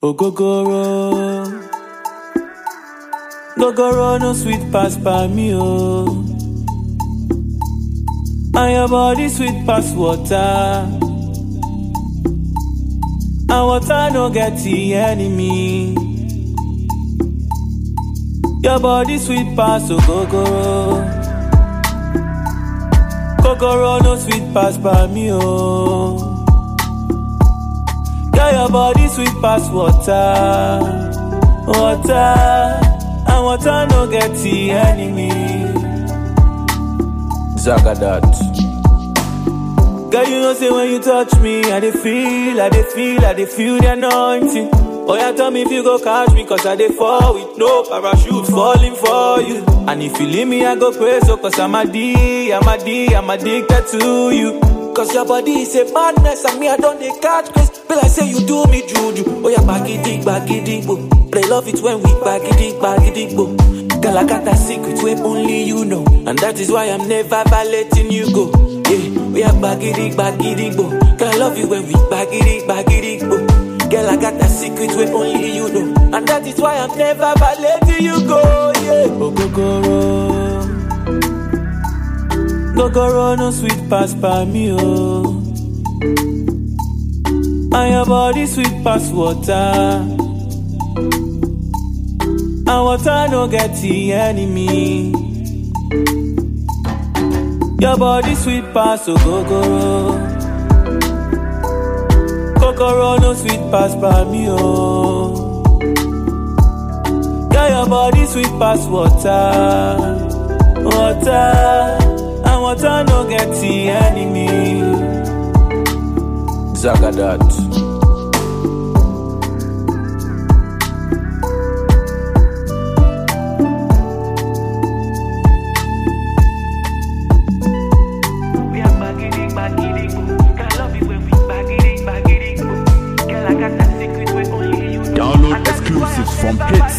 Ogogoro. Gogoro no sweet pass by me, oh. And your body sweet pass water. And water no get the enemy. Your body sweet pass, ogogoro. Gogoro no sweet pass by me, oh. Girl, your body sweet pass water, water, and water no get the enemy. Zagadat. Girl, you know say when you touch me, I dey feel, I dey feel, I dey feel the anointing. Oh yeah, tell me if you go catch me, cause I dey fall with no parachute falling for you. And if you leave me, I go crazy, so cause I'm a D, I'm a D, I'm addicted to you. Cause your body is a madness, and me, I don't dey catch grace. Feel like say you do me juju. Oh yeah, bagidi, bagidi, bo. But I love it when we bagidi, bagidi, bo. Girl, I got that secret where only you know. And that is why I'm never letting you go. Yeah, we are bagidi, bagidi, bo. Girl, I love you when we bagidi, bagidi, bo. Girl, I got that secret where only you know. And that is why I'm never letting you go. Yeah, Ogogoro. Gogoro no sweet pass by me, oh. And your body sweet pass water. And water no get the enemy. Your body sweet pass, ogogoro. Kokoro no sweet pass by me, oh. Yeah, your body sweet pass water, water, and water no get the enemy. Zagadat. We are baggity, baggity, boo. Girl, I love you when we baggity, baggity, boo. Girl, I got that secret where only you know. Download And that is why exclusives I'm from never